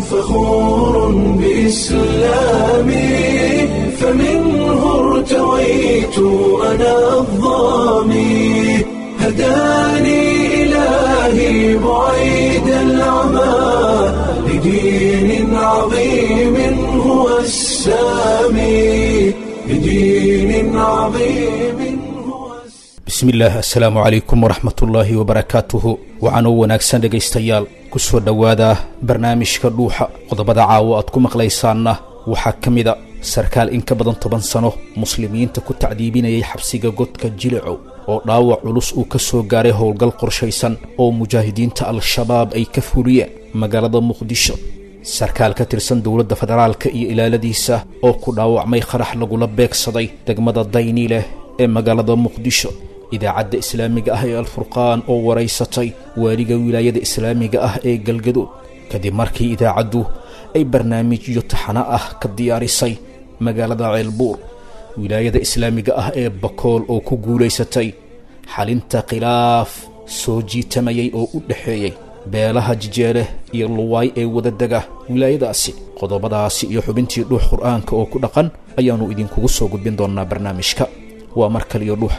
فخور بإسلامي فمنه ارتويت أنا الظامي هداني إلهي بعيد العمى لدين عظيم هو السامي لدين عظيم هو السامي bismillaah assalaamu calaykum waraxmatullaahi wabarakaatuhu waxaanoo wanaagsan dhegaystayaal ku soo dhowaada barnaamijka dhuuxa qodobada caawo aad ku maqlaysaanna waxaa ka mida sarkaal in ka badan toban sano muslimiinta ku tacdiibinayay xabsiga godka jilicow oo dhaawac culus uu ka soo gaaray howlgal qorshaysan oo mujaahidiinta al-shabaab ay ka fuliyeen magaalada muqdisho sarkaal ka tirsan dowladda federaalka iyo ilaaladiisa oo ku dhaawacmay qarax lagula beegsaday degmada dayni leh ee magaalada muqdisho idaacadda islaamiga ah ee alfurqaan oo waraysatay waaliga wilaayada islaamiga ah ee galgadood kadib markii idaacaddu ay barnaamijyo taxano ah ka diyaarisay magaalada ceelbuur wilaayada islaamiga ah ee bakool oo ku guulaysatay xalinta khilaaf soo jiitamayay oo u dhexeeyey beelaha jijeele iyo luwaay ee wadadega wilaayadaasi qodobadaasi iyo xubintii dhuux qur'aanka oo ku dhaqan ayaannu idinkugu soo gudbin doonnaa barnaamijka waa mar kaliyo dhuux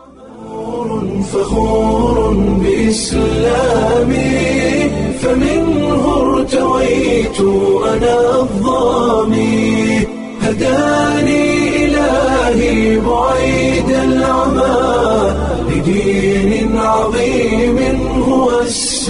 فخور بإسلامي فمنه ارتويت أنا الظامي هداني إلهي بعيد العمى لدين عظيم هو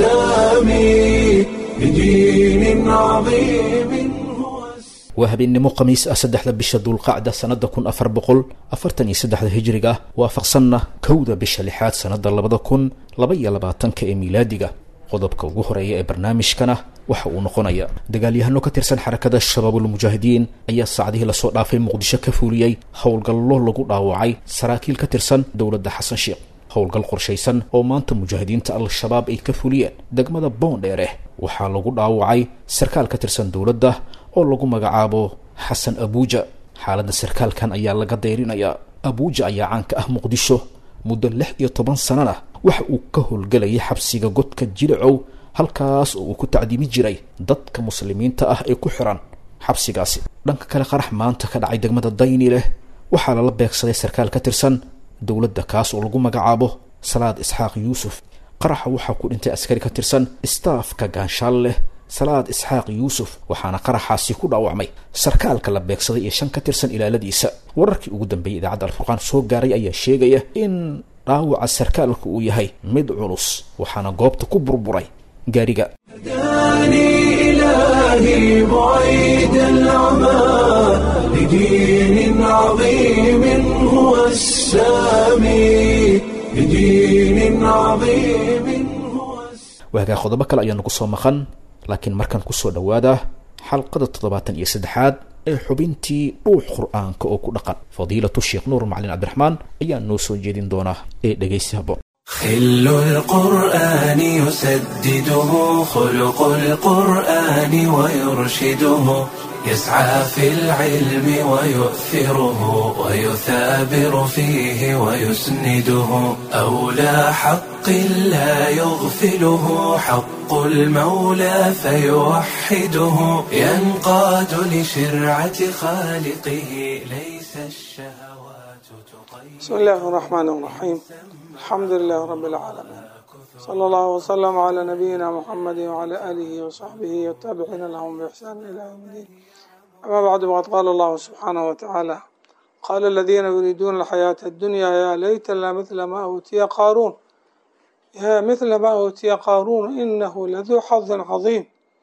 السامي لدين عظيم هو السامي waa habeennimo khamiis ah saddexda bisha dulqacda sannada kun afar boqol afartan iyo saddexda hijriga waafaqsanna kowda bisha lixaad sannada labada kun laba iyo labaatanka ee miilaadiga qodobka ugu horeeya ee barnaamijkana waxa uu noqonaya dagaalyahano ka tirsan xarakada shabaabulmujaahidiin ayaa saacdihii lasoo dhaafay muqdisho ka fuuliyey howlgallo lagu dhaawacay saraakiil ka tirsan dowladda xasan sheekh howlgal qorshaysan oo maanta mujaahidiinta al-shabaab ay ka fuliyeen degmada boondheere waxaa lagu dhaawacay sarkaal ka tirsan dowladda oo lagu magacaabo xasan abuuja xaaladda sarkaalkan ayaa laga dayrinayaa abuuja ayaa caanka ah muqdisho muddo lix iyo toban sanana waxa uu ka howlgelayay xabsiga godka jilicow halkaas oo uu ku tacdiimi jiray dadka muslimiinta ah ee ku xiran xabsigaasi dhanka kale qarax maanta ka dhacay degmada dayni leh waxaa lala beegsaday sarkaal ka tirsan dowladda kaas oo lagu magacaabo salaad isxaaq yuusuf qaraxa waxaa ku dhintay askari ka tirsan istaafka gaanshaal leh salaad isxaaq yuusuf waxaana qaraxaasi ku dhaawacmay sarkaalka la beegsaday iyo shan ka tirsan ilaaladiisa wararkii ugu dambeeyey idaacadda alfurqaan soo gaaray ayaa sheegaya in dhaawaca sarkaalka uu yahay mid culus waxaana goobta ku burburay gaariga هداني إلهي بعيد العمى لدين عظيم هو السامي لدين عظيم هو السامي waagaa qodobo kale ayaa nagu soo maqan laakiin markaan kusoo dhowaada xalqada toddobaatan iyo saddexaad ee xubintii dhuux qur-aanka oo ku dhaqan fadiilatu sheekh nuur macalin cabdiraxmaan ayaa noo soo jeedin doonaa ee dhegaysi habboon خل القرآن يسدده خلق القرآن ويرشده يسعى في العلم ويؤثره ويثابر فيه ويسنده أولى حق لا يغفله حق المولى فيوحده ينقاد لشرعة خالقه ليس الشهوات تقيد بسم الله الرحمن الرحيم الحمد لله رب العالمين صلى الله وسلم على نبينا محمد وعلى آله وصحبه والتابعين لهم بإحسان إلى يوم الدين أما بعد وقد قال الله سبحانه وتعالى قال الذين يريدون الحياة الدنيا يا ليت لنا مثل ما أوتي قارون يا مثل ما أوتي قارون إنه لذو حظ عظيم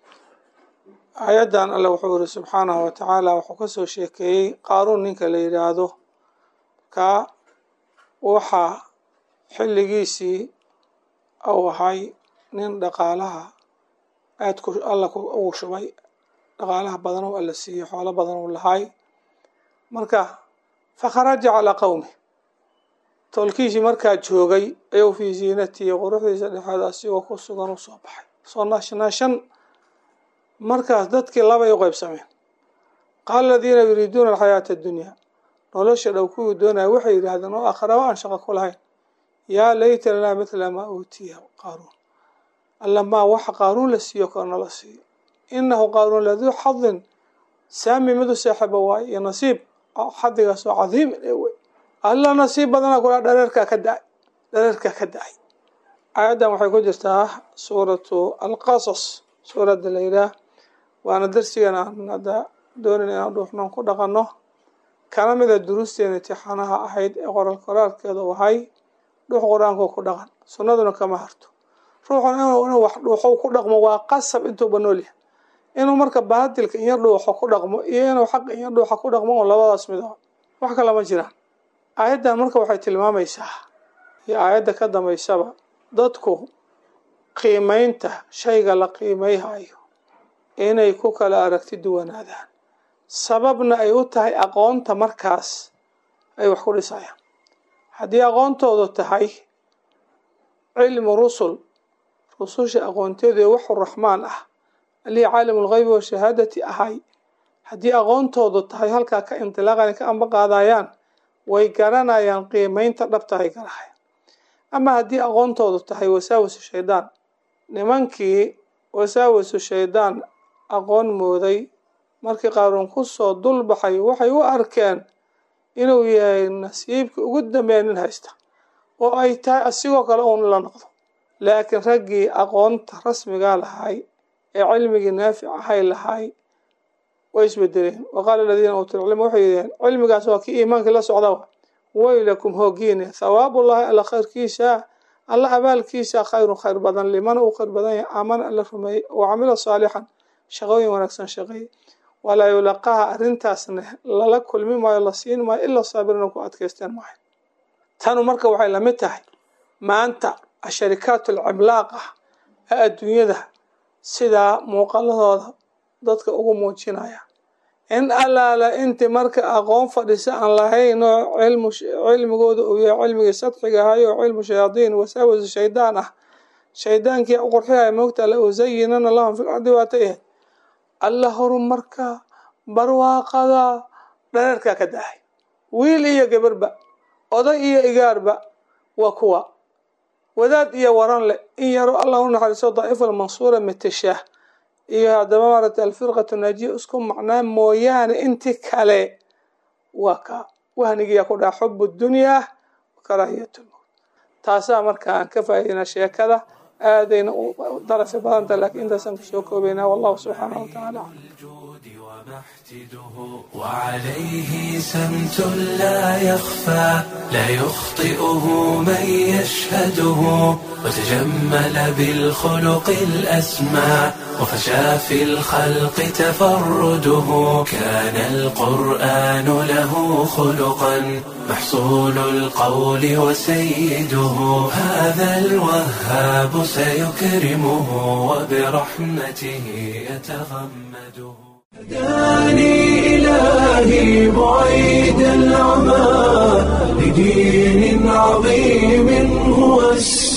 آيadan alle wuxuu iri subxaanahu watacaala wuxuu kasoo sheekeeyey qaaruun ninka la yidhaahdo ka waxaa xilligiisii uu ahay nin dhaqaalaha aad ku alla uu shubay dhaqaalaha badan uu alla siiyey xoolo badan uu lahay marka fakharaja calaa qowmi tolkiisii markaa joogay ayuu fii ziinatihi quruxdiisa dhexeed asigoo ku sugan u soo baxay soo naashnaashan markaas dadkii labay u qeybsameen qaala aladiina yuriiduuna alxayaata addunyaa nolosha dhow kuwii doonaya waxay yidhaahdeen oo aakhiraba aan shaqo ku lahayn yaa layta lanaa mithla maa uutiya qaaruun alla maa waxa qaaruun la siiyo kale nala siiyo inahu qaaruun laduu xadin saami midu saaxiba waaye iyo nasiib xadigaas oo cadiimin ee wey alla nasiib badana kula dhareerkaa ka da-ay dhareerkaa ka da-ay aayaddan waxay ku jirtaa suuratu alqasas suuradda la yidhaah waana darsigan aan hadda doonin inaan dhuuxnoon ku dhaqanno kana mida duruusteena intixaanaha ahayd ee qoral qoraalkeeda wahay dhuux qur-aanku ku dhaqan sunnaduna kama harto ruuxuna inuu wax dhuuxo ku dhaqmo waa qasab intuuba noolyahay inuu marka baadilka iyo dhuuxo ku dhaqmo iyo inuu xaq iyo dhuuxa ku dhaqmo oo labadaas mido wax kale ma jiraan aayaddan marka waxay tilmaamaysaa iyo aayadda ka dambaysaba dadku qiimeynta shayga la qiimeyhayo inay ku kala aragti duwanaadaan sababna ay u tahay aqoonta markaas ay wax ku dhisayaan haddii aqoontoodu tahay cilmu rusul rususha aqoonteedu ee waxu raxmaan ah allihii caalimu lgheybi washahaadati ahay haddii aqoontoodu tahay halkaa ka indilaaqan ka amba qaadayaan way garanayaan qiimeynta dhabta ay garahayaan ama haddii aqoontoodu tahay wasaawasu shaydaan nimankii wasaawasu shaydaan aqoon mooday markii qaaruun kusoo dulbaxay waxay u arkeen inuu yahay nasiibka ugu dambeeya nin haysta oo ay tahay asigoo kale uun la noqdo laakiin raggii aqoonta rasmigaa lahay ee cilmigii naafic ahay lahay way isbedeleen wa qaala aladiina uutul cilma waxay yidhaheen cilmigaas waa kii iimaankii la socdaba waylakum hoogiine thawaabullahi alla khayrkiisa alla abaalkiisa khayrun khayr badan liman uu khayr badan yahay aamana alla rumeeyey oo camila saalixan shaqooyin wanaagsan shaqeeyey walaa yulaqaha arrintaasna lala kulmi maayo la siin maayo ilaa saabirina ku adkaysteen maayo tanu marka waxay lamid tahay maanta asharikaat alcimlaaq ah ee adduunyada sidaa muuqaladooda dadka ugu muujinaya in allaala inti marka aqoon fadhisa aan lahayn oo cilmu cilmigooda uu yahay cilmigii sadxiga ahay oo cilmu shayaadiin wasaawasu shaydaan ah shaydaankii qurxihaya moogta la usayinana lahum fil ardi waata ahayd alla horumarka barwaaqada dhareerkaa ka dahay wiil iyo gabarba oday iyo igaarba waa kuwa wadaad iyo waran leh in yaro allah u naxariiso daa'ifa almansuura matashaah iyo haddaba maaragtay alfirqatu naajiya isku macnaa mooyaane inti kale waa ka wahnigiyaa ku dhaca xubu dunyaa karaahiyat lmowt taasaa marka aan ka faa'idaynaa sheekada aadayna u darafi badanta laakiin intaasaan kusoo koobaynaa wallahu subxaanahu watacaala aclam وعليه سمت لا يخفى لا يخطئه من يشهده وتجمل بالخلق الأسمى وفشى في الخلق تفرده كان القرآن له خلقا محصول القول وسيده هذا الوهاب سيكرمه وبرحمته يتغمده هداني إلهي بعيد العمى لدين عظيم هو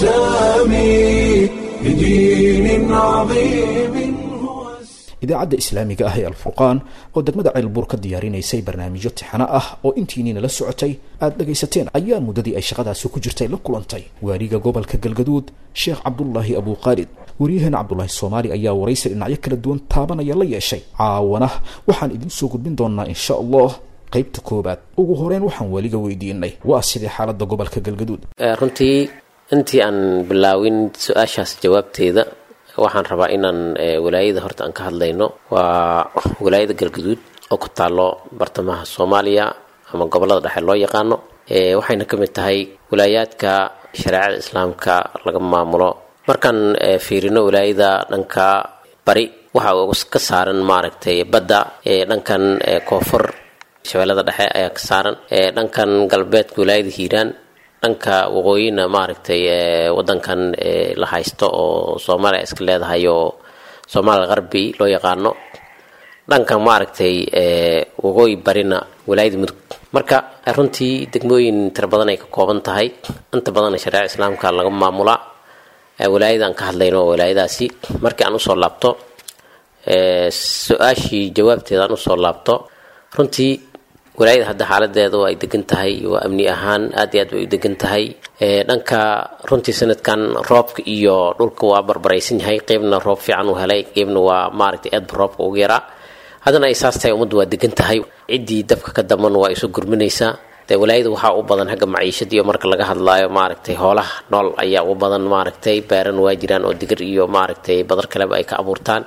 السامي لدين عظيم هو idaacadda islaamiga ah ee alfurqaan oo degmada ceelbuur ka diyaarinaysay barnaamijyo tixano ah oo intiiniina la socotay aada dhagaysateen ayaa muddadii ay shaqadaasi ku jirtay la kulantay waaliga gobolka galgaduud sheekh cabdulaahi abuuqaalid waryaheena cabdulaahi soomaali ayaa waraysi dhinacyo kala duwan taabanaya la yeeshay caawana waxaan idiin soo gudbin doonaa insha allah qaybta koobaad ugu horeyn waxaan weliga weydiinay waa sidee xaalada gobolka galgaduud runtii intii aan bilaawin su-aashaas jawaabteeda waxaan rabaa inaan walaayada horta aan ka hadlayno waa walaayada galgaduud oo ku taalo bartamaha soomaaliya ama gobolada dhexe loo yaqaano waxayna ka mid tahay walaayaadka shareecada islaamka laga maamulo markaan fiirino walaayada dhanka bari waxa ka saaran maaragtay badda dhankan koonfur shabeellada dhexe ayaa ka saaran dhankan galbeedka walaayada hiiraan dhanka waqooyina maaragtay wadankan la haysto oo soomaaliya iska leedahay oo soomaaliya qarbi loo yaqaano dhankan maaragtay waqooyi barina walaayada mudug marka runtii degmooyin tira badan ay ka kooban tahay inta badanna shareeca islaamka laga maamulaa walaayada aan ka hadlayno oo walaayadaasi markii aan usoo laabto su-aashii jawaabteeda aan usoo laabto runtii walaayada hadda xaaladeedu ay degan tahay waa amni ahaan aad iyo aad bay u degan tahay dhanka runtii sanadkan roobka iyo dhulka waa barbaraysan yahay qeybna roob fiican uu helay qeybna waa maaragtay aadba roobka ugu yaraa haddana ay saas tahay ummaddu waa degan tahay ciddii dabka ka daman waa isu gurminaysaa dee walaayada waxaa u badan xagga maciishada iyo marka laga hadlaayo maaragtay hoolaha nool ayaa u badan maaragtay beeran waa jiraan oo digir iyo maaragtay badar kaleba ay ka abuurtaan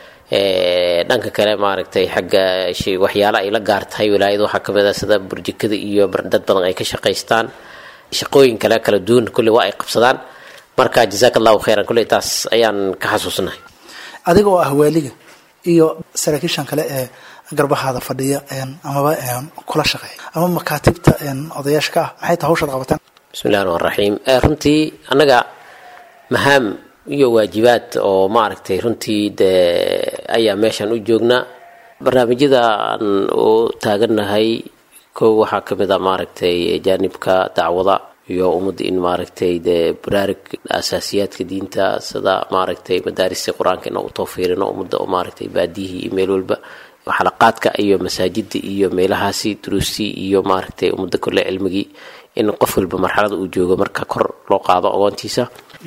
dhanka kale maaragtay xagga waxyaala ay la gaar tahay walaayada waxaa kamid ah sida burjikada iyo dad badan ay ka shaqaystaan shaqooyin kale kala duwan kulley waa ay qabsadaan marka jazaak allahu khayran kulley taas ayaan ka xasuusnahay adiga oo ah waaliga iyo saraakiishan kale ee garbahaada fadhiya amaba kula shaqeeya ama makaatibta odayaasha ka ah maxay tahay hawshaad qabataan bismi llahi raxmaan raxiim runtii annaga mahaam iyo waajibaad oo maaragtay runtii dee ayaa meeshan u joognaa barnaamijyada aan u taagannahay kow waxaa ka mid a maaragtay jaanibka dacwada iyo ummadda in maaragtay dee baraarug asaasiyaadka diinta sida maaragtay madaarista qur-aanka inaan u tawfiirino ummadda oo maaragtay baadiyihii iyo meel walba xalaqaadka iyo masaajida iyo meelahaasi duruustii iyo maaragtay ummadda kole cilmigii in qof walba marxalada uu joogo marka kor loo qaado aqoontiisa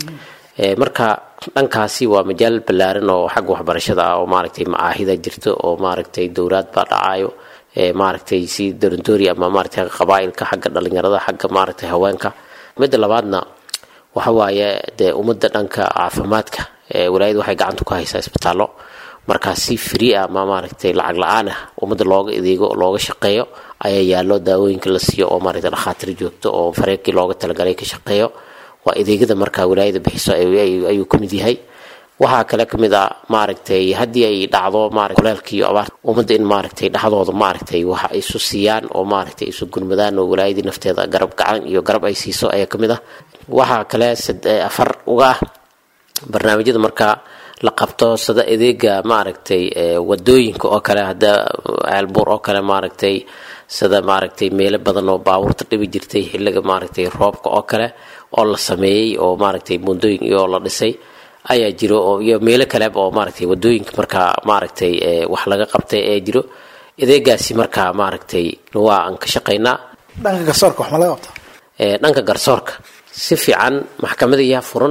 marka dhankaasi waa majaal ballaaran oo xagga waxbarashada ah oo maaragtay macaahida jirto oo maaragtay dowlaad baa dhacayo maaragtay si dorandoori ama maaragtay qabaailka xagga dhalinyarada xagga maaragtay haweenka midda labaadna waxa waaye dee ummadda dhanka caafimaadka walaayada waxay gacanta ku haysaa isbitaallo markaa si free ah ama maaragtay lacag la-aan ah ummadda looga adeego looga shaqeeyo ayaa yaallo daawooyinka la siiyo oo maaragtay dhakhaatiir joogto oo fareerkii looga talagalay ka shaqeeyo waa adeegyada markaa walaayada bixiso ayuu ka mid yahay waxaa kale ka mid a maaragtay haddii ay dhacdo marat kuleelka iyo abaarta ummadda in maaragtay dhexdooda maaragtay waxa ay isu siiyaan oo maaragtay isu gurmadaan oo walaayadii nafteeda garab gacan iyo garab ay siiso ayaa ka mid ah waxaa kale afar uga ah barnaamijyada markaa la qabto sida adeega maaragtay wadooyinka oo kale hadda ceelbuur oo kale maaragtay sida maaragtay meelo badan oo baabuurta dhibi jirtay xilliga maaragtay roobka oo kale oo la sameeyey oo maaragtay buundooyin iyo la dhisay ayaa jiro oo iyo meelo kaleba oo maaragtay wadooyinka markaa maaragtay wax laga qabtay ayaa jiro adeegaasi markaa maaragtay waa aan ka shaqaynaa dhanka garsoorka wax ma laga qabta dhanka garsoorka si fiican maxkamadayaa furan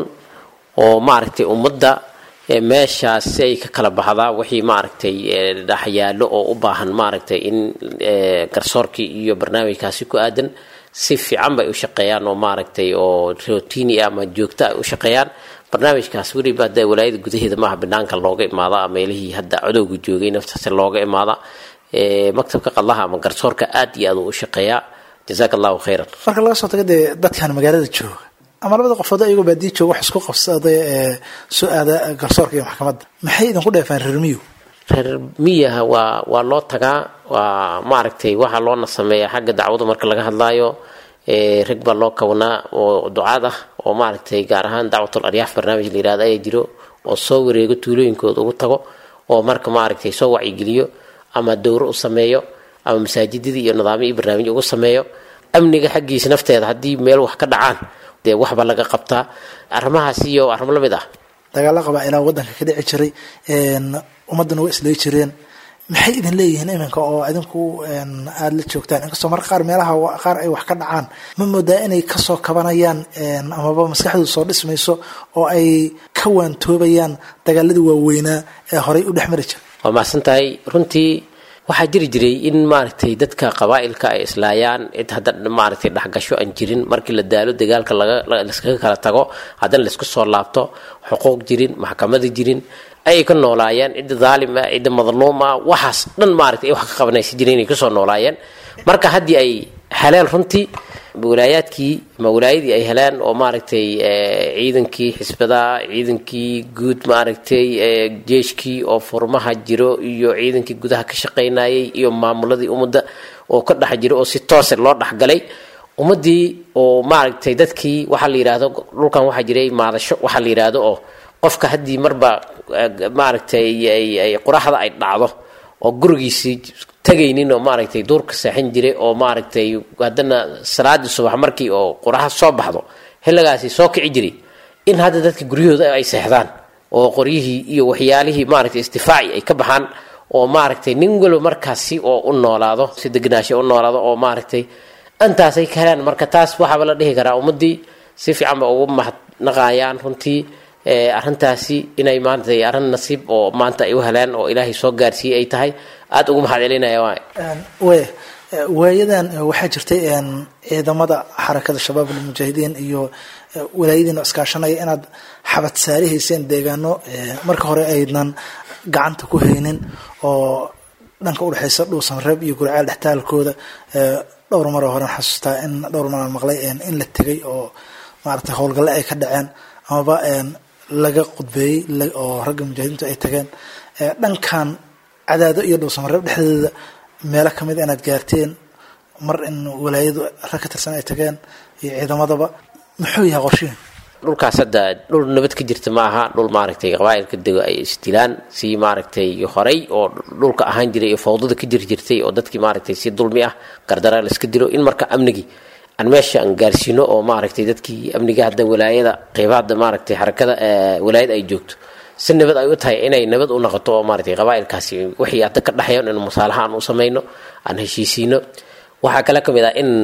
oo maaragtay ummadda meeshaas si ay ka kala baxdaa wixii maaragtay dhexyaalo oo u baahan maaragtay in garsoorkii iyo barnaamijkaasi ku aadan si fiican bay u shaqeeyaan oo maaragtay oo rotini ama joogto ay u shaqeeyaan barnaamijkaas weliba hadda walaayada gudaheeda maaha banaanka looga imaada meelihii hadda codowga joogay naftaasi looga imaada maktabka qadlaha ama garsoorka aad iyo aad uu u shaqeeyaa jazaak allahu khayran marka laga soo tago dee dadkan magaalada jooga ama labada qofood ayagoo baadiya jooga wax isku qabsaday ee soo aada garsoorka iyo maxkamadda maxay idinku dheefaan reer miyu reer miyaha waa waa loo tagaa waa maaragtay waxaa loona sameeyaa xagga dacwada marka laga hadlaayo rag baa loo kabanaa oo ducaad ah oo maaragtay gaar ahaan dacwatul aryaaf barnaamij la yirahdo ayaa jiro oo soo wareego tuulooyinkooda ugu tago oo marka maaragtay soo wacyigeliyo ama dowro u sameeyo ama masaajidadii iyo nidaamyo iyo barnaamij ugu sameeyo amniga xaggiisa nafteeda haddii meel wax ka dhacaan dee waxba laga qabtaa arrimahaas iyo arrimo la mid ah dagaalla qabaa ilaa waddanka ka dhici jiray ummaddana waa islay jireen maxay idin leeyihiin iminka oo idinku aada la joogtaan inkastoo marka qaar meelaha qaar ay wax ka dhacaan ma moodaa inay kasoo kabanayaan amaba maskaxdooda soo dhismayso oo ay ka waantoobayaan dagaaladii waaweynaa ee horay u dhex mari jiray waa mahadsan tahay runtii waxaa jiri jiray in maaragtay dadka qabaa'ilka ay islaayaan cid hadda maaragtay dhexgasho aan jirin markii la daalo dagaalka lagalaskaga kala tago haddana laisku soo laabto xuquuq jirin maxkamada jirin ayay ka noolaayeen cidda daalim ah cidda madluum ah waxaas dhan maaragtay ay wax ka qabanaysa jireen inay kasoo noolaayeen marka haddii ay heleen runtii walaayaadkii ama walaayadii ay heleen oo maaragtay ciidankii xisbadaha ciidankii guud maaragtay jeeshkii oo furmaha jiro iyo ciidankii gudaha ka shaqaynayay iyo maamuladii ummadda oo ka dhex jiro oo si toose loo dhexgalay ummadii oo maaragtay dadkii waxaa la yidhaahdo dhulkan waxaa jiray maadasho waxaa la yidhaahdo oo qofka haddii marba maaragtay quraxda ay dhacdo oo gurigiisii tagaynin oo maaragtay duurka seexin jiray oo maaragtay haddana salaadii subax markii oo quraxa soo baxdo xilligaasi soo kici jiray in hadda dadka guryahooda ay seexdaan oo qoryihii iyo waxyaalihii maaragtay istifaaci ay ka baxaan oo maaragtay nin walba markaasi oo u noolaado si degnaasho u noolaado oo maaragtay intaasay ka helaan marka taas waxaaba la dhihi karaa ummaddii si fiican ba ugu mahadnaqayaan runtii arrintaasi inay maaragtay arrin nasiib oo maanta ay u heleen oo ilaahay soo gaarsiiyey ay tahay aada ugu mahad celinaya waay way waayadan waxaa jirtay ciidamada xarakada shabaab almujaahidiin iyo walaayadiina iskaashanaya inaad xabad saarihayseen deegaano marka hore aynan gacanta ku haynin oo dhanka udhexeysa dhuusanreeb iyo gurcaal dhextaalkooda dhowr maroo horen xasuustaa in dhowr maraan maqlay in la tegay oo maaragtay howlgalle ay ka dhaceen amaba laga qudbeeyey oo ragga mujaahidiintu ay tageen dhankan cadaado iyo dhuusamareeb dhexdeeda meelo kamid inaad gaarteen mar in walaayadu rag ka tirsan ay tageen iyo ciidamadaba muxuu yahay qorshihin dhulkaas hadda dhul nabad ka jirta ma aha dhul maaragtay qabaa'ilka dego ay isdilaan si maaragtay horay oo dhulka ahaan jiray iyo fawdada ka jir jirtay oo dadkii maaragtay si dulmi ah gardara la iska dilo in marka amnigii aan meesha aan gaarsiino oo maaragtay dadkii amniga hadda walaayada qeybaada maaragtay xarakada walaayada ay joogto si nabad ay u tahay inay nabad u noqoto oo maaragtay qabaa'ilkaasi wixii hadda ka dhexeeyo in musaalaha aan u samayno aan heshiisiino waxaa kale ka mid ah in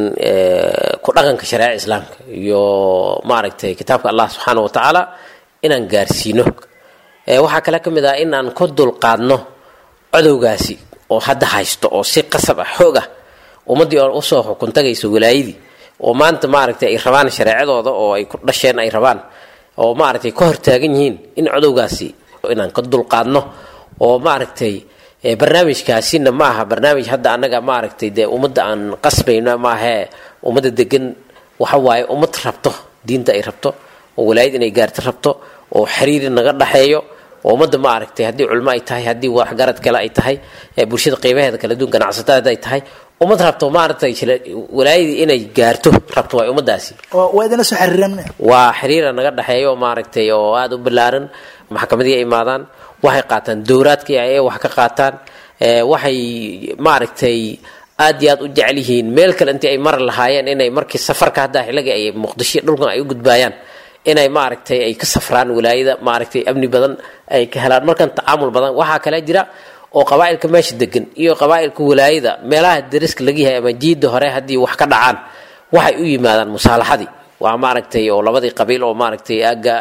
ku dhaqanka shareeca islaamka iyo maaragtay kitaabka allah subxaana wa tacaala inaan gaarsiino waxaa kale ka mid ah in aan ku dulqaadno codowgaasi oo hadda haysto oo si qasab ah xoog ah ummaddii oo usoo xukun tagayso walaayadii oo maanta maaragtay ay rabaan shareecadooda oo ay ku dhasheen ay rabaan oo maaragtay ka hortaagan yihiin in codowgaasi inaan ka dulqaadno oo maaragtay barnaamijkaasina ma aha barnaamij hadda annaga maaragtay dee ummadda aan qasbayno maahee ummadda degan waxa waaye ummad rabto diinta ay rabto oo walaayad inay gaarto rabto oo xiriir naga dhaxeeyo oo ummadda maaragtay haddii culmo ay tahay haddii waxgarad kale ay tahay bulshada qiimaheeda kala duwan ganacsatada ay tahay ummad rabto maaragtay walaayadii inay gaarto rabto waay ummadaasi waa idinla soo xiriireen waa xiriira naga dhexeeyo maaragtay oo aada u ballaaran maxkamadii ay imaadaan waxay qaataan dowraadkii ay wax ka qaataan waxay maaragtay aad iyo aad u jecel yihiin meel kale intii ay mari lahaayeen inay markii safarka haddaa xilligii ay muqdisho dhulkan ay u gudbaayaan inay maaragtay ay ka safraan walaayada maaragtay amni badan ay ka helaan markan tacaamul badan waxaa kale jira oo qabaa'ilka meesha degan iyo qabaa'ilka walaayada meelaha dariska laga yahay ama jiida hore haddii wax ka dhacaan waxay u yimaadaan musaalaxadii waa maaragtay oo labadii qabiil oo maaragtay agga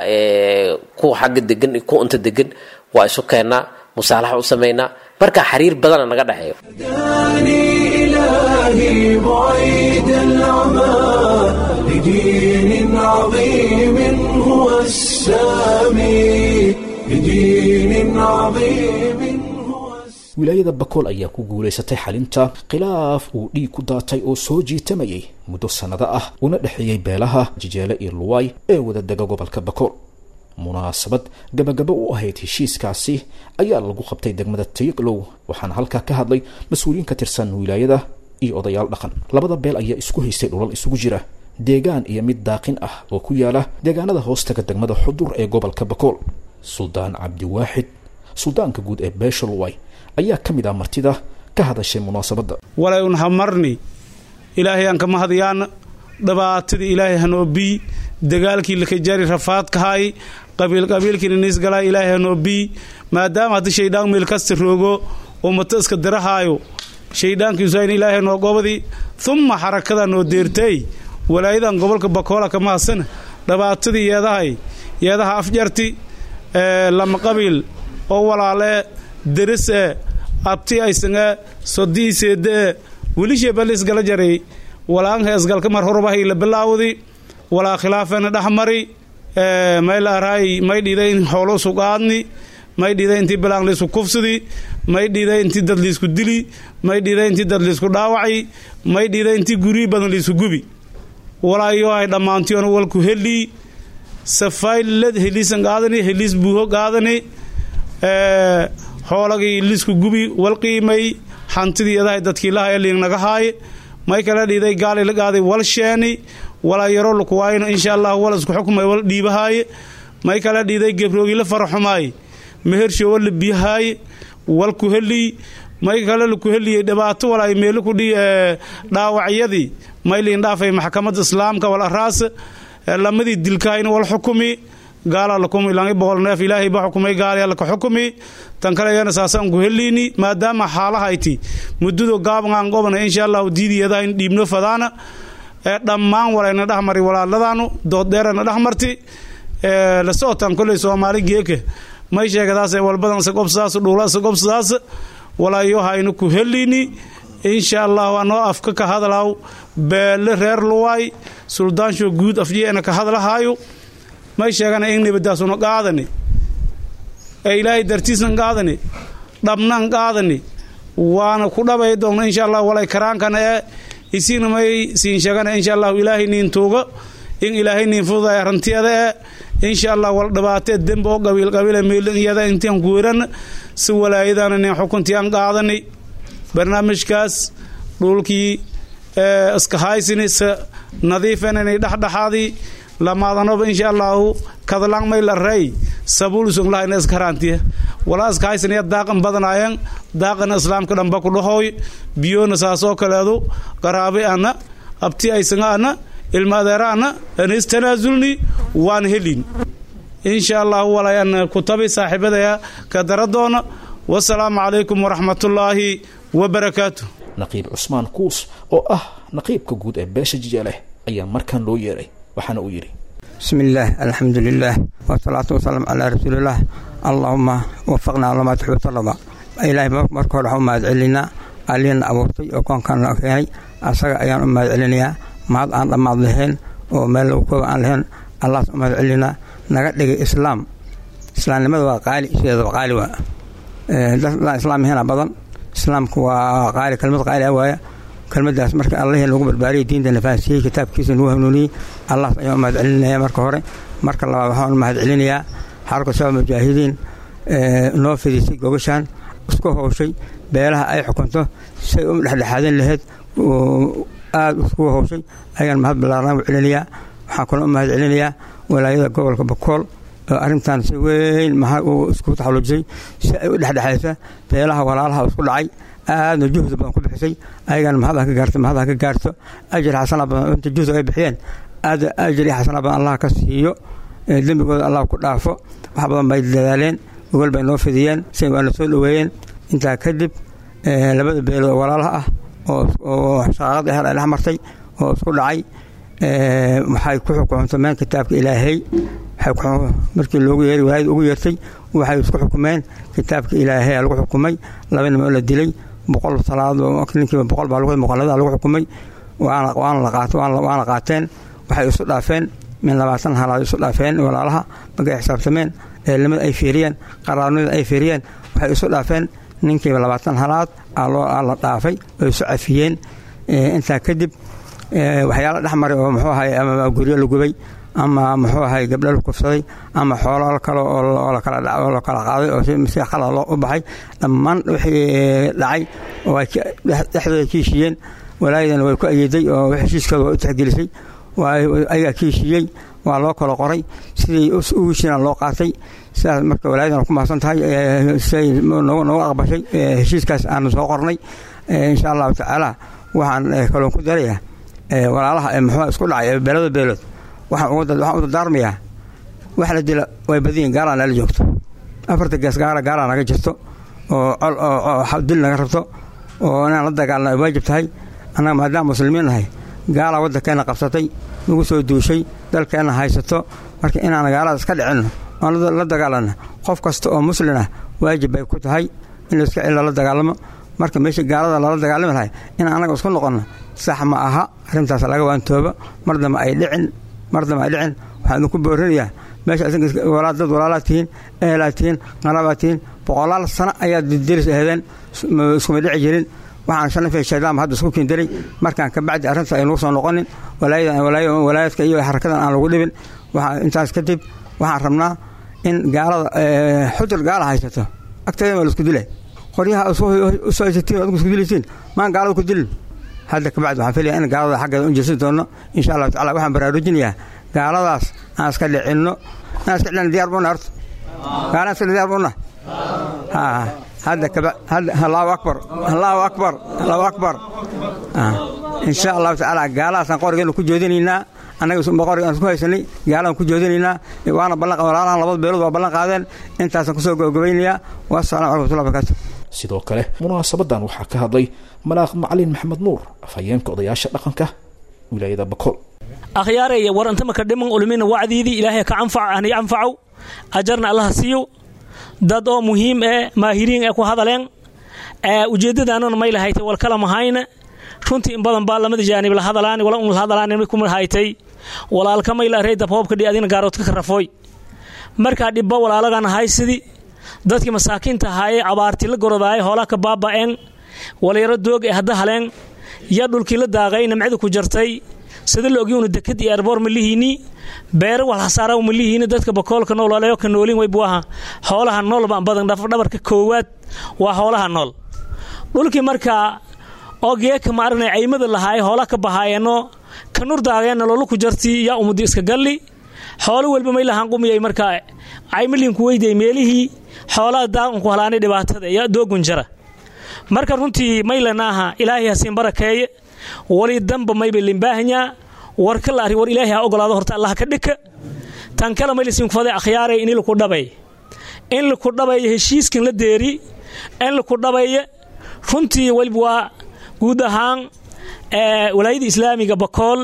kuwa xagga degan iyo kuwa inta degan waa isu keennaa musaalaxa u samaynaa marka xiriir badana naga dhexeeyo هداني إلهي بعيد العمى لدين عظيم هو السامي لدين عظيم هو السامي wilaayada bakool ayaa ku guulaysatay xalinta khilaaf uu dhiig ku daatay oo soo jiitamayay muddo sannado ah una dhexeeyey beelaha jijeele iyo luwaay ee wadadega gobolka bakool munaasabad gabagabo u ahayd heshiiskaasi ayaa lagu qabtay degmada tayaglow waxaana halkaa ka hadlay mas-uuliyiin ka tirsan wilaayada iyo odayaal dhaqan labada beel ayaa isku haystay dhulal isugu jira deegaan iyo mid daaqin ah oo ku yaala deegaanada hoostaga degmada xudur ee gobolka bakool suldaan cabdiwaaxid suldaanka guud ee beesha luway ayaa ka mid ah martida ka hadashay munaasabadda walay un hamarni ilaahay aan kama hadyaana dhibaatadii ilaahay hanoo bii dagaalkii lakajari rafaadkahay qabiilqabiilkiina niisgalaa ilaahay hanoo bii maadaama haddii shaydhaan meel kasta roogo ummata iska dirahaayo shaydhaankiisu in ilaahay noo gobadii humma xarakada noo deertay walaayadan gobolka bakoola kama hadsana dhibaatadii yeedahay yeedaha afjarti lama qabiil oo walaalee derisee abti aysange sodiiseedee welishee balisgala jaray walaanka isgalka mar horbahay la bilaawdi walaa khilaafeena dhexmari may la araay may dhiiday in xoolo isu qaadni may dhiiday intii bilaan liisku kufsidi may dhiiday intii dad liisku dili may dhiiday intii dad liisku dhaawaci may dhiiday intii guryi badan liisku gubi walaayo ay dhammaantiyoona walku helii safaylad heliisan qaadani heliis buuho qaadani xoolagii liisku gubi wal qiimay hantidii adahay dadkii lahaya liingnaga haaye may kala dhiiday gaali la qaaday wal sheeni walaa yaro lukuwaayno insha allah wal isku xukmay wal dhiibahaaye may kala dhiiday gebroogi la faraxumaaye mehersho wal la biyahaaye wal ku helii may kale laku heliyey dhibaato walaay meelo ku dhaawacyadii may liin dhaafay maxkamadda islaamka wal araas lamadii dilkaayna wal xukumi gaala lakumi langi boqol neef ilaahay ba xukumay gaali laka xukumi tan kale iyana saasaan ku heliini maadaama xaalahayti muddadu gaabangaan gobana insha allahu diidiyada in dhiibno fadaana ee dhammaan walayna dhexmari walaaladaanu dooddheerana dhexmarti ee la socotaan kolley soomaali geeke may sheegadaas walbadan sagobsadaas dhuula sagobsadaas walaayo haynu ku heliini insha allahu anoo afka ka hadlaw beele reer luwaay suldaansho guud afjeena ka hadlahaayo may sheegana in nibadaasuna qaadani ee ilaahay dartiisnan qaadani dhabnan qaadani waana ku dhabay doona insha allah walay karaankana ee isiina may siin sheegana insha allahu ilaahay niin tuuga in ilaahay niin fududay arantiyada ee insha allah wal dhibaatee dembi oo qabiil qabiila meelin iyada intaan ku weran si walaayadana nin xukuntiaan qaadani barnaamijkaas dhulkii iska haysini se nadiifenani dhexdhexaadii lamaadanoba insha allahu kadlang may la rey sabuulsung lahayna iska haraantiya walaa iska haysanaya daaqan badanayan daaqana islaamka dhamba ku dhahoy biyona saasoo kaleedu qaraabe ana abti aysanga ana ilma adeera ana ana istanaasulni waan helin insha allahu walayan kutabi saaxiibadaya ka daradoona wasalaamu calaykum waraxmatullaahi wabarakaatu naqiib cusmaan kuus oo ah naqiibka guud ee beesha jijeeleh ayaa markaan loo yeeray waxaana uu yidhi بسم الله الحمد لله والصلاة والسلام على رسول الله اللهم وفقنا لما تحب وترضى إلهي marka hore waxaan u mahad celinaa aliina abuurtay oo koonkan noo keenay asaga ayaan u mahad celinayaa mahad aan dhammaad lahayn oo meel lagu kooba aan lahayn allaas u mahad celinaa naga dhigay islaam islaamnimada waa qaali sideedaba qaali waa dadaan islaam ahayna badan islaamku waa qaali kelmad qaali ah waaya kelmadaas marka allahii lagu barbaariyay diinta nafaasiyey kitaabkiisa nagu hanuuniyey allaas ayaan u mahad celinaya marka hore marka labaad waxaan u mahad celinayaa xarka sabab mujaahidiin noo fidisay gogashaan isku howshay beelaha ay xukunto say u dhexdhexaadin lahayd aada isku howshay ayaan mahad ballaaran u celinayaa waxaan kaloo u mahad celinayaa walaayada gobolka bakool oo arrintan si weyn maxaa uu isku taxalluujisay si ay u dhexdhexaysa beelaha walaalaha isku dhacay aadna juhdi badan ku bixisay ayagana mahadha ka gaarto mahadha ka gaarto ajir xasana badan inta juhdi ay bixiyeen aad ajir iyo xasana badan allah ka siiyo dembigooda allah ku dhaafo wax badan bay dadaaleen gogol bay noo fidiyeen si waana soo dhoweeyeen intaa kadib labada beelood oo walaalaha ah oo shaqaaqada hel ay dhex martay oo isku dhacay waxay ku xukumeen kitaabka ilaahay markii loogu yeeray walaayada ugu yeertay waxay isku xukumeen kitaabka ilaahay lagu xukumay laba nin oo la dilay boqol salaad ninkiiba boqol baa muqalada lagu xukumay waana qaateen waxay isu dhaafeen min labaatan halaad isu dhaafeen walaalaha markay xisaabtameen eelimada ay fiiriyeen qaraarnimada ay fiiriyeen waxay isu dhaafeen ninkiiba labaatan halaad la dhaafay oo isu cafiyeen intaa kadib waxyaala dhexmaray oo muxuu ahay ama guryo la gubay ama muxuu ahay gabdho la kufsaday ama xoolo kale oo lakala qaaday oo si khalad loo u baxay dhammaan wixii dhacay oo ay dhexdooda kiishiyeen walaayadana way ku ayeeday oo heshiiskooda way u tixgelisay ayagaa kiishiyey waa loo kala qoray sidii ugu shiina loo qaatay sidaas marka walaayadana ku mahadsan tahay siay noogu aqbashay heshiiskaas aanu soo qornay insha allahu tacaala waxaan kaloon ku darayaa walaalaha muxuu isku dhacay beelada beelood waxaan u dardaarmayaa wax la dila way badiyin gaalaa nala joogto afarta gees gaala gaalaa naga jirto oo col oo dil naga rabto oo inaan la dagaalna ay waajib tahay annaga maadaama muslimiin nahay gaalaa waddankeenna qabsatay nagu soo duushay dalkeenna haysato marka inaan gaalada iska dhicinno oon la dagaalanno qof kasta oo muslin ah waajib bay ku tahay in layska cil lala dagaalamo marka meesha gaalada lala dagaalami lahay in annaga isku noqonno sax ma aha arrintaas laga waantooba mar dambe ay dhicin mar dambe ay dhicin waxaan idinku boorinayaa meesha dad walaalaad tihiin ehelaad tihiin qarabaad tihiin boqolaal sano ayaad diris aheedeen iskuma dhici jirin waxaan shanafay shaydaanba hadda isku kiindiray markaan ka bacdi arrintaas ay nagu soo noqonin walaayadka iyo xarakadan aan lagu dhibin intaas kadib waxaan rabnaa in gaalada xujur gaala haysato agteeda waa laisku dilay qoryaha usoo haysatiin adku isku dilaysiin maan gaalada ku dilin hadda kabacdi waxaan filaya in gaalada xaggeeda u jeesan doono insha allahu tacala waxaan baraarujinayaa gaaladaas aan iska dhicinno aan iska dhicin diyaar buna horta gaalaan iska diyaar buna hadda kaba allahu akbar allahu akbar allahu akbar insha allahu tacaala gaalahaasaan qorigeena ku jeedinaynaa annaga boqorga aan isku haysanay gaalaan ku joodinaynaa waana ballan walaalahan labada beelood waa ballan qaadeen intaasaan kusoo gabagabaynayaa wassalamu calaykum watullahi barakaatu sidoo kale munaasabadan waxaa ka hadlay malaaq macalin maxamed nuur afhayeenka odayaasha dhaqanka wilaayada bakool akhyaaraya war anta maka dhiman ulmina wacdiidii ilaahay ka anfac anay anfacow ajarna allaha siiyo dad oo muhiim ee maahiriin ee ku hadaleen ee ujeeddadaanana may lahaytay wal kala mahayna runtii in badan baa lamada jaanib la hadalaani wala un la hadalaani kuma haytay walaalka may la rey dabhoobka dhi adina gaaroodka ka rafooy markaa dhibba walaalagan haysidii dadkii masaakiinta ahaayee abaartii la gorodaaye hoolaa ka baaba'een walyaro doog ee hadda haleen yaa dhulkii la daaqay namcida ku jartay sida la ogyuuna dekad iyo erboor ma lihiini beere wal hasaara ma lihiini dadka bakoolka nool walayo ka noolin way buaha xoolaha nool baan badan dhabarka koowaad waa xoolaha nool dhulkii markaa oo geeka ma aragnay caymada lahaay hoola ka bahaayeenoo ka nur daageenna loolu ku jartii yaa umudi iska galli xoolo walba may lahaan qumiyay markaa caymaliinku weyday meelihii xoolaha daaqanku halaanay dhibaatada yaa doogun jara marka runtii maylanaaha ilaahay hasiin barakeeye wali damba mayba limbaahanyaa war ka la arri war ilaahay ha ogolaado horta allah ka dhika tan kale maylasinkufaday akhyaaray in laku dhabay in laku dhabayo heshiiskan la deeri in laku dhabayo runtii waliba waa guud ahaan walaayada islaamiga bakool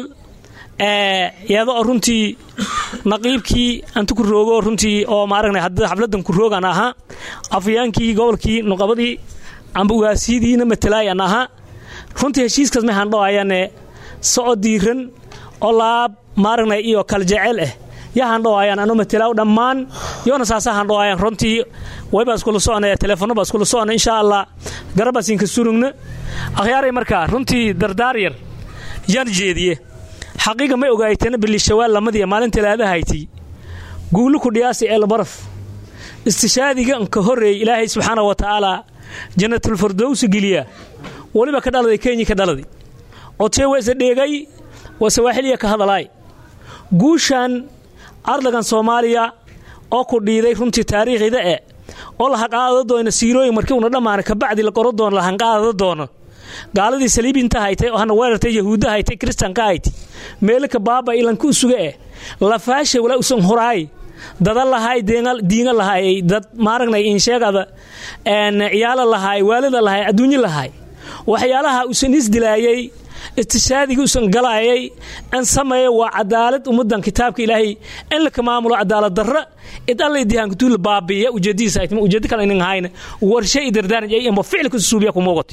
iyadoo runtii naqiibkii antu ku roogo runtii oo maaragna hadda xafladan ku roogan ahaa afyaankii gobolkii nuqabadii amba ugaasidiina matalaayan ahaa runtii heshiiskaas may handhoayane socod diiran oo laab maaragna iyo kal jecel ah yaa handhoayaan ano matalaaw dhammaan yoona saasa handhoayaan runtii waybaa iskula socona teleefono baa iskula socona insha allah garabaasinka surugna akhyaaray markaa runtii dardaar yar yaan jeediye xaqiiqa may ogaaytana bilishawaal lamadiya maalin talaadahayti guulu ku dhiyaasi eelbaraf istishaadiga ka horreeyey ilaahay subxaana wa tacaala jannatulfardowsi geliya weliba ka dhaladay kenya ka dhaladay codshee waa isa dheegay waa sawaaxiliya ka hadalaay guushan ardagan soomaaliya oo ku dhiiday runtii taariikhida e oo la haqaadada doona siirooyin markii una dhammaana kabacdi la qoro doono la hanqaadada doono gaaladii saliibinta haytay oo hana weerartay yahuudda haytay kristanka hayti meelika baaba ilanka u suga eh lafaasha wala usan horaay dada lahaay diinga lahaay dad maaragnay insheegada ciyaala lahaay waalida lahaay adduunyo lahaay waxyaalaha usan isdilaayay istishaadigi usan galaayay an sameeya waa cadaalad ummadan kitaabka ilaahay in laka maamulo cadaalad darra id alla dihaankutuula baabiya ujeedadiisa haytma ujeedo kale inin hayna warshe i dardaaraj ay amba ficilka suubiya ku muuqati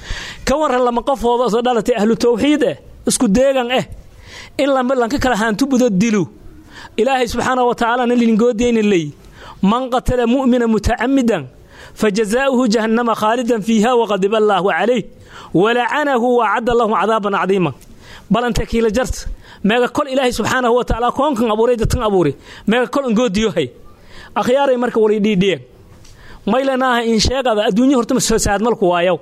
ka waran lama qofooda soo dhalatay ahlu tawxiid eh isku deegan eh in lanka kala haantubudo dilu ilaahay subxaana wa tacaala na lingoodeyna ley man qatala mu'mina mutacamidan fajazaa'uhu jahannama khaalidan fiiha waqadiba allaahu calayh walacanahu wacadda lahum cadaaban cadiima bal anta kiila jarta meega kol ilaahay subxaanahu wa tacaala koonkan abuuray dadkan abuuray meega kol angoodiyohay akhyaaray marka wali dhiidhiyeen maylanaaha in sheegada adduunya horta masaad malku waayow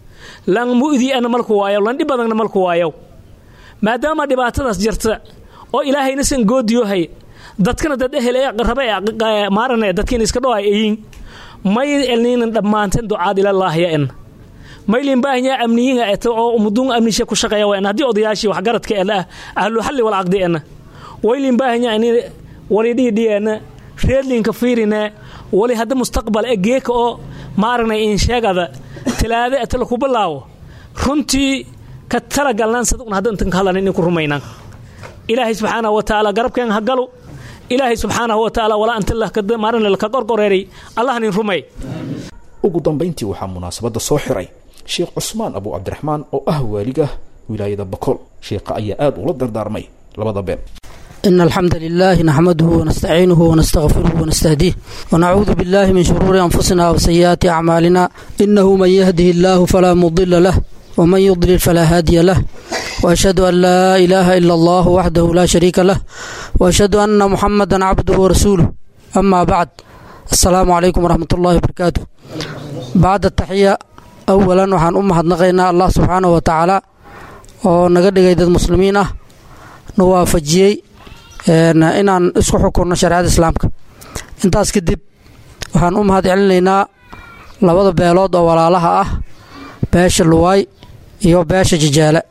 lan mu'dii ana malku waayow lan dhib badanna malku waayow maadaama dhibaatadaas jirta oo ilaahayna san goodiyohay dadkana dad ehel ee rabe maarane dadkiina iska dhoay ayin may elniinan dhammaanteen ducaad ilallaahiya en maylin baahanyaa amniyiinga eto oo umuduun amnisha ku shaqeeya waa haddii odayaashii waxgaradka ee ah ahlu xalli wal caqdi ena waylin baahanyaa ini wali dhiidhiyeena reedlinka fiirine wali hadda mustaqbal ee geeka oo maaragnay in sheegada talaade ata laku bilaawo runtii ka talagalnaan sadun hadda intan ka hadlan inay ku rumaynaan ilaahay subxaanahu wa tacaala garabkeen ha galo ilaahay subxaanahu wa tacaala walaa anta maaragna laka qorqoreeray allahnin rumay ugu dambayntii waxaa munaasabadda soo xiray sheekh cusmaan abu cabdiraxmaan oo ah waaliga wilaayada bakool sheekha ayaa aad ula dardaarmay labada been إن الحمد لله نحمده ونستعينه ونستغفره ونستهديه ونعوذ بالله من شرور أنفسنا وسيئات أعمالنا إنه من يهده الله فلا مضل له ومن يضلل فلا هادي له وأشهد أن لا إله إلا الله وحده لا شريك له وأشهد أن محمدا عبده ورسوله أما بعد السلام عليكم ورحمة الله وبركاته بعد التحية أولا وحان أمهد نغينا الله سبحانه وتعالى ونقدر قيد المسلمين نوافجيي inaan isku xukunno shareecada islaamka intaas kadib waxaan u mahad celinaynaa labada beelood oo walaalaha ah beesha luwaay iyo beesha jajaale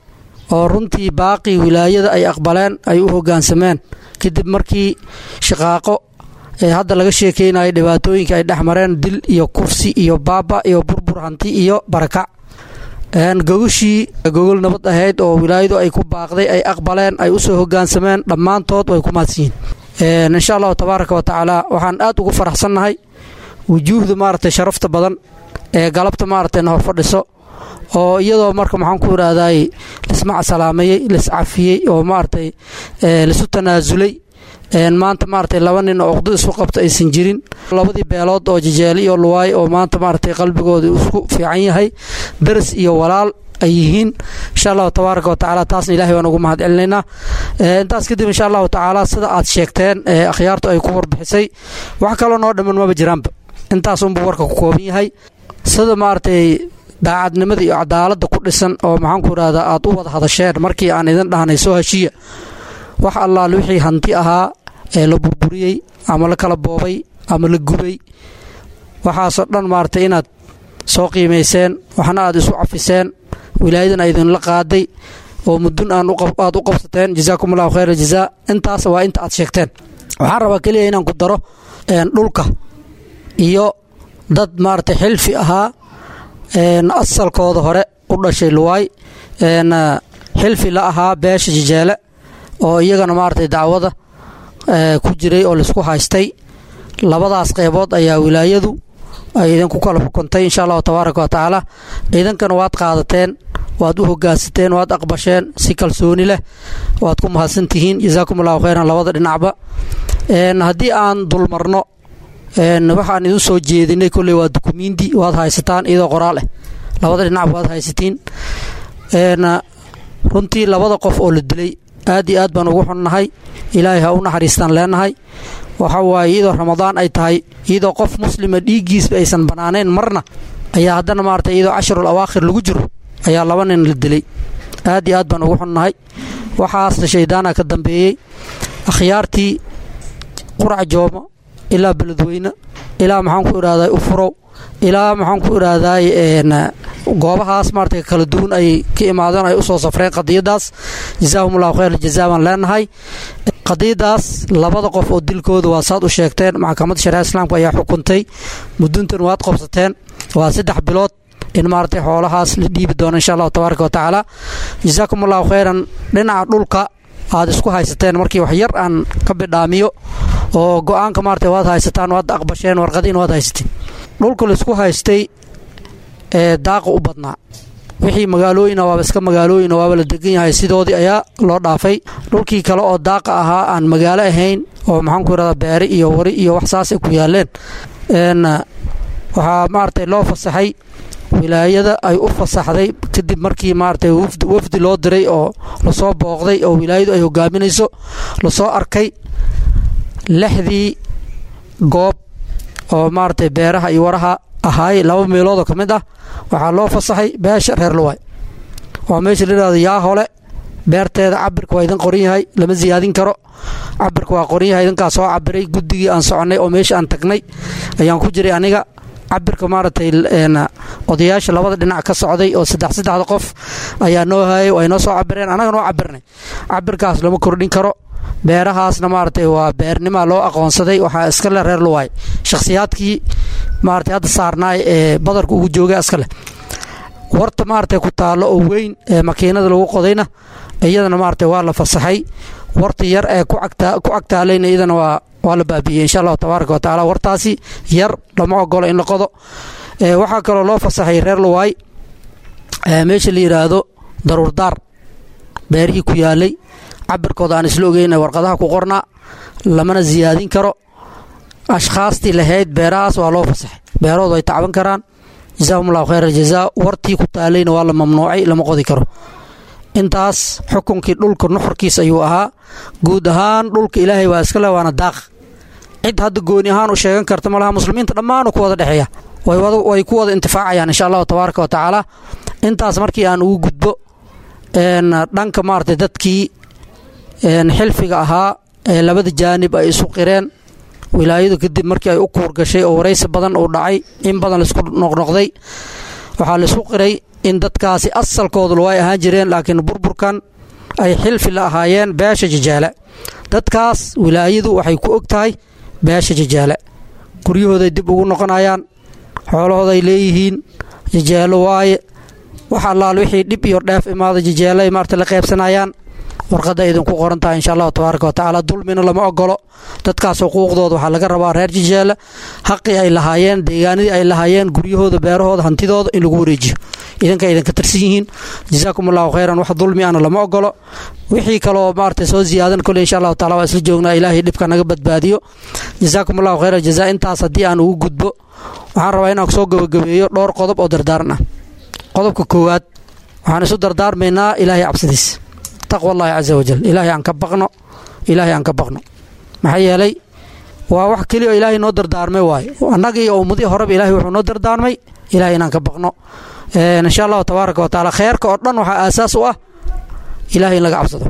oo runtii baaqii wilaayada ay aqbaleen ay u hoggaansameen kadib markii shaqaaqo ee hadda laga sheekeynayo dhibaatooyinka ay dhex mareen dil iyo kursi iyo baaba iyo burbur hanti iyo barakac gogoshii gogol nabad ahayd oo wilaayadu ay ku baaqday ay aqbaleen ay usoo hogaansameen dhammaantood way ku mahadsiyiin insha allahu tabaaraka wa tacaala waxaan aad ugu faraxsannahay wujuuhda maaragtay sharafta badan ee galabta maaragtay na hor fadhiso oo iyadoo marka maxaan ku idhaahday lismaca salaameeyey liscafiyey oo maaragtay lisu tanaasulay maanta maaragtay laba nin oo uqdo isu qabta aysan jirin labadii beelood oo jejeele iyo luwaay oo maanta maaragtay qalbigooda isku fiican yahay daras iyo walaal ay yihiin insha allahu tabaaraka wa tacaala taasna ilahay baan ugu mahad celinaynaa intaas kadib insha allahu tacaala sida aad sheegteen akhyaartu ay ku warbixisay wax kaloo noo dhamman maba jiraanba intaas unbuu warka ku kooban yahay sida maaragtay daacadnimada iyo cadaaladda ku dhisan oo maxaan ku idhahdaa aad u wada hadasheen markii aan idin dhahnay soo heshiya wax allaal wixii hanti ahaa ee la burburiyey ama la kala boobay ama la gubay waxaasoo dhan maaragtay inaad soo qiimayseen waxna aad isu cafiseen wilaayadan a idinla qaaday oo mudun aad u qabsateen jazaakum allahu khayr aljazaa intaas waa inta aad sheegteen waxaan rabaa keliya inaan ku daro dhulka iyo dad maaragtay xilfi ahaa asalkooda hore u dhashay luwaay xilfi la ahaa beesha jejeele oo iyagana maaragtay dacwada ku jiray oo laisku haystay labadaas qeybood ayaa wilaayadu ay idinku kala xukuntay insha allahu tabaaraka wa tacaala ciidankana waad qaadateen waad u hogaansateen waad aqbasheen si kalsooni leh waad ku mahadsan tihiin jazaakum allahu khayran labada dhinacba haddii aan dulmarno waxaan idin soo jeedinay kolley waa dukumiindi waad haysataan iyadoo qoraal ah labada dhinacba waad haysatiin runtii labada qof oo la dilay aad iyo aad baan ugu xunnahay ilaahay ha u naxariistaan leenahay waxa waaye iyadoo ramadaan ay tahay iyadoo qof muslima dhiiggiisba aysan bannaanayn marna ayaa haddana maarata iyadoo casharul awaakhir lagu jiro ayaa laba nin la dilay aad iyo aad baan ugu xunnahay waxaasna shaydaana ka dambeeyey akhyaartii qurac jooma ilaa beledweyne ilaa maxaan ku idhahday ufurow ilaa maxaan ku idhaahday goobahaas maarata kala duwan ay ka imaadeen ay usoo safreen qadiyadaas jazaahum allahu khayr jazaa baan leenahay qadiyadaas labada qof oo dilkooda waa saad u sheegteen maxkamadda shariicada islaamka ayaa xukuntay muduntan waad qobsateen waa saddex bilood in maaragtay xoolahaas la dhiibi doono insha allahu tabaaraka wa tacaala jazaakum allahu khayran dhinaca dhulka aad isku haysateen markii wax yar aan ka bidhaamiyo oo go-aanka maarata waad haysataan waad aqbasheen warqadiin waad haysateen dhulka laisku haystay ee daaqa u badnaa wixii magaalooyina waaba iska magaalooyina waaba la degan yahay sidoodii ayaa loo dhaafay dhulkii kale oo daaqa ahaa aan magaalo ahayn oo maxaanku irahdaa beeri iyo wari iyo wax saasay ku yaaleen waxaa maaragtay loo fasaxay wilaayada ay u fasaxday kadib markii maaragtay wafdi loo diray oo lasoo booqday oo wilaayadu ay hogaaminayso lasoo arkay lixdii goob oo maaragtay beeraha iyo waraha ahaay laba meeloodoo ka mid ah waxaa loo fasaxay beesha reer luwaay waa meesha layidhahdo yaa hole beerteeda cabirka waa idin qoran yahay lama siyaadin karo cabirka waa qoran yahay idinkaa soo cabiray guddigii aan soconnay oo meesha aan tagnay ayaan ku jiray aniga cabirka maaragtay odayaasha labada dhinac ka socday oo saddex saddexda qof ayaa noo hayay way noo soo cabireen annaga noo cabirnay cabirkaas lama kordhin karo beerahaasna maaragtay waa beernima loo aqoonsaday waxaa iska leh reer luwaay shakhsiyaadkii maaragtay hadda saarnaay ee badarka ugu joogay iska leh warta maaragtay ku taallo oo weyn ee makiinada lagu qodayna iyadana maaragtay waa la fasaxay warta yar ee ku agtaalayna iyadana waa waa la baabiiyey insha allahu tabaaraka wa tacaala wartaasi yar lama ogolo in la qodo waxaa kaloo loo fasaxay reer luwaay meesha la yidhaahdo daruurdaar beerihii ku yaalay cabirkooda aan isla ogeyn warqadaha ku qornaa lamana siyaadin karo ashkhaastii lahayd beerahaas waa loo fasaxay beerahoodu ay tacban karaan jazaahum allahu khayr aljazaa wartii ku taalayna waa la mamnuucay lama qodi karo intaas xukunkii dhulka nuxurkiis ayuu ahaa guud ahaan dhulka ilaahay waa iska le waana daaq cid hadda gooni ahaan u sheegan karta malaha muslimiinta dhammaanu ku wada dhexeeya way ku wada intifaacayaan insha allahu tabaaraka wa tacaala intaas markii aan ugu gudbo dhanka maaragtay dadkii xilfiga ahaa ee labada jaanib ay isu qireen wilaayadu kadib markii ay u kuur gashay oo waraysi badan uu dhacay in badan laisku noqnoqday waxaa laisku qiray in dadkaasi asalkoodu way ahaan jireen laakiin burburkan ay xilfi la ahaayeen beesha jajaale dadkaas wilaayadu waxay ku og tahay beesha jajaale guryahooday dib ugu noqonayaan xoolahooday leeyihiin jajaalo waaye wax allaal wixii dhib iyo dheef imaada jajaaloay maarta la qaybsanayaan warqadda idinku qoran tahay insha allahu tabaaraka watacaala dulmina lama ogolo dadkaas xuquuqdooda waxaa laga rabaa reer jajaala xaqii ay lahaayeen deegaanadii ay lahaayeen guryahooda beerahooda hantidooda in lagu wareejiyo idinka idinka tirsan yihiin jazaakum allahu khayran wax dulmi ana lama ogolo wixii kaloo maarata soo ziyaadan kole insha allahu taala waa isla joognaa ilaahay dhibka naga badbaadiyo jazaakum allahu khayran jazaa intaas haddii aan ugu gudbo waxaan rabaa inaan soo gabagabeeyo dhowr qodob oo dardaaran ah qodobka koowaad waxaan isu dardaarmaynaa ilaahay cabsidiis taqwa allahi casa wajal ilaahay aan ka baqno ilaahay aan ka baqno maxaa yeelay waa wax keliya oo ilaahay noo dardaarmay waaye annaga iyo ummadii horeba ilahay wuxuu noo dardaarmay ilahay inaan ka baqno insha allahu tabaaraka wa tacaala kheerka oo dhan waxaa aasaas u ah ilahay in laga cabsado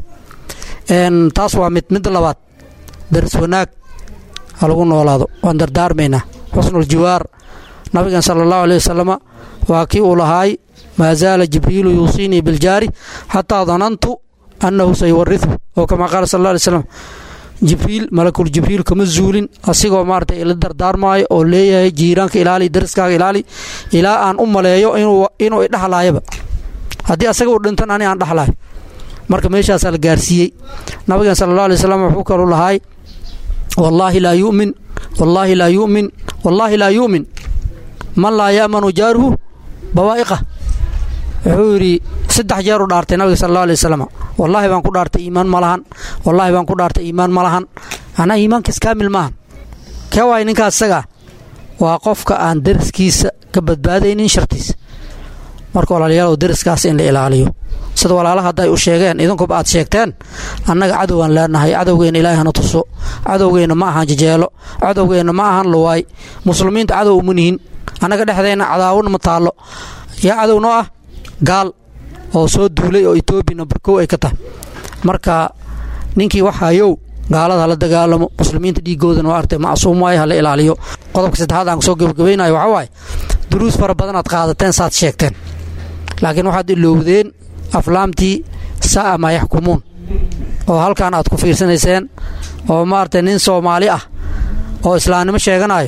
taas waa mid midda labaad daris wanaag ha lagu noolaado waan dardaarmaynaa xusnul jiwaar nabigan sala allahu aleyh wasalama waa kii uu lahaay maa zaala jibriilu yuusiinii biljaari xataa danantu annahu sayuwarihu oo kamaa qaala sal alla alay slam jibriil malakul jibriil kama zuulin asigoo maarata ila dardaarmaayo oo leeyahay jiiraanka ilaali dariskaaga ilaali ilaa aan u maleeyo inuu idhaxlaayaba haddii asaga uu dhintan ani aan dhaxlaayo marka meeshaasaa la gaarsiiyey nabigan sala allah alay slam wuxuu kalu lahaay wallaahi laa yu'min wallaahi laa yu'min wallaahi laa yu'min man laa ya'manu jaaruhu bawaa'iqa wuxuu yidhi saddex jeer u dhaartay nabiga sal alla alay wasalam wallaahi baan ku dhaartay iimaan ma lahan wallaahi baan ku dhaartay iimaan ma lahan anaa iimaankaas kaamil maahan kee waay ninkaas isagaa waa qofka aan deriskiisa ka badbaadaynin shartiisa marka walaalayaalow deriskaas in la ilaaliyo sida walaalaha hadda ay u sheegeen idinkuba aad sheegteen annaga cadowgaan leenahay cadowgeenna ilaahay hana tuso cadowgeenna ma ahan jajeelo cadowgeenna ma ahan luwaay muslimiinta cadow uma nihin annaga dhexdeenna cadaawon ma taallo yaa cadow noo ah gaal oo soo duulay oo etoobiya nambar kow ay ka tahay marka ninkii waxayow gaalada hala dagaalamo muslimiinta dhiigoodana waa artay macsuum waaye hala ilaaliyo qodobka saddexaad aan soo gebagabaynayo waxaa waaye duruus fara badan aad qaadateen saad sheegteen laakiin waxaad ilowdeen aflaamtii sa'a maa yaxkumuun oo halkan aad ku fiirsanayseen oo maaragtay nin soomaali ah oo islaamnimo sheeganayo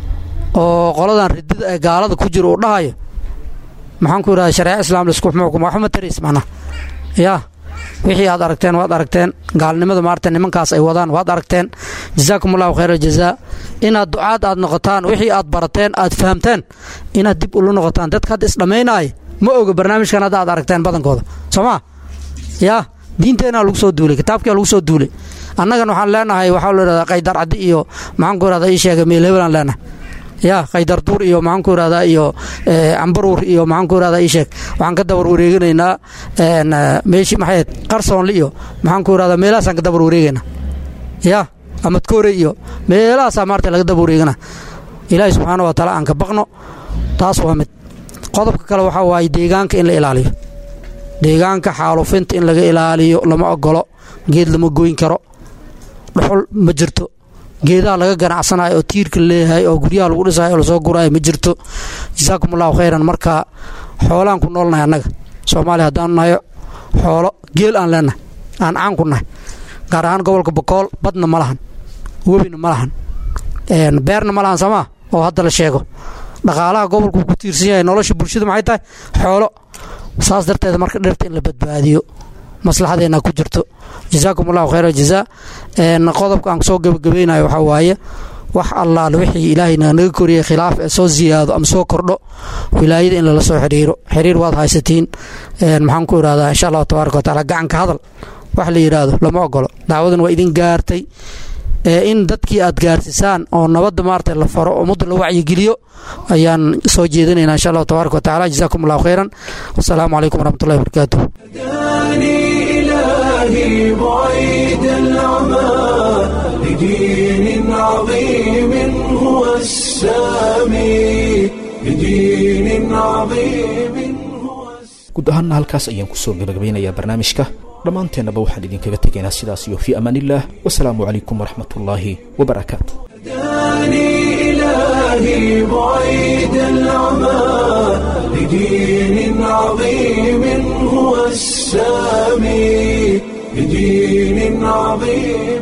oo qoladan ridida ee gaalada ku jiro uu dhahayo maxaan ku yidhahda shareeca islaam laisku xukum waxuma tarays macnaha yaa wixii aad aragteen waad aragteen gaalnimada maarata nimankaas ay wadaan waad aragteen jazaakum allahu khayr aljazaa inaad ducaad aad noqotaan wixii aad barateen aad fahamteen inaad dib ula noqotaan dadka hadda isdhammaynaaya ma oga barnaamijkan hadda aad aragteen badankooda soo maa yaa diinteenaa lagu soo duulay kitaabkia lagu soo duulay annagan waxaan leenahay waxaa la yidhahdaa qaydar caddi iyo maxaan ku yidhahdaa ii sheegay meel hebelaan leenahay yaa qaydar duur iyo maxaan ku yidhahdaa iyo cambaruur iyo maxaan ku yidhahdaa ii sheeg waxaan ka dabar wareeganaynaa meeshii maxay ahayd qarsoonle iyo maxaan ku yidhahdaa meelahaasaan ka dabar wareegaynaa yaa amadkoore iyo meelahaasaa maarta laga dabar wareegana ilaahi subxaana wa taala aan ka baqno taas waa mid qodobka kale waxaa waaye deegaanka in la ilaaliyo deegaanka xaalufinta in laga ilaaliyo lama ogolo geed lama goyn karo dhuxul ma jirto geedaha laga ganacsanayo oo tiirka leeyahay oo guryaha lagu dhisayo oo lasoo guraayo ma jirto jasaakum allahu khayran marka xoolaan ku noolnahay annaga soomaaliya haddaanu nahayo xoolo geel aan leenahay aan caan ku nahay gaar ahaan gobolka bokool badna ma lahan webina ma lahan beerna ma lahan soomaa oo hadda la sheego dhaqaalaha gobolku ku tiirsan yahay nolosha bulshada maxay tahay xoolo saas darteed marka dhirta in la badbaadiyo maslaxadeena ku jirto jazaakum allahu khayr jazaa qodobka aan soo gebagabaynayo waxaa waaye wax allaal wixii ilaahayna naga koriyey khilaaf ee soo ziyaado ama soo kordho wilaayada in lala soo xiriiro xiriir waad haysatiin maxaan ku idhahdaa insha allahu tabaaraka wataala gacanka hadal wax la yidhaahdo lama ogolo dacwadan waa idin gaartay in dadkii aad gaarsisaan oo nabadda maarata la faro ummadda la wacyigeliyo ayaan soo jeedinaynaa insha allahu tabaaraka wataala jazaakum allahu khayran wasalaamu calaykum waraxmatullahi wabarakaatuh إلهي بعيد العمى لدين عظيم هو السامي لدين عظيم هو guud ahaanna halkaas ayaan kusoo gabagabeynayaa barnaamijka dhammaanteennaba waxaan idinkaga tegaynaa sidaas iyo fii amaaniillah wasalaamu calaykum waraxmatullaahi wabarakaatu إلهي بعيد العمى لدين عظيم هو السامي بدين عظيم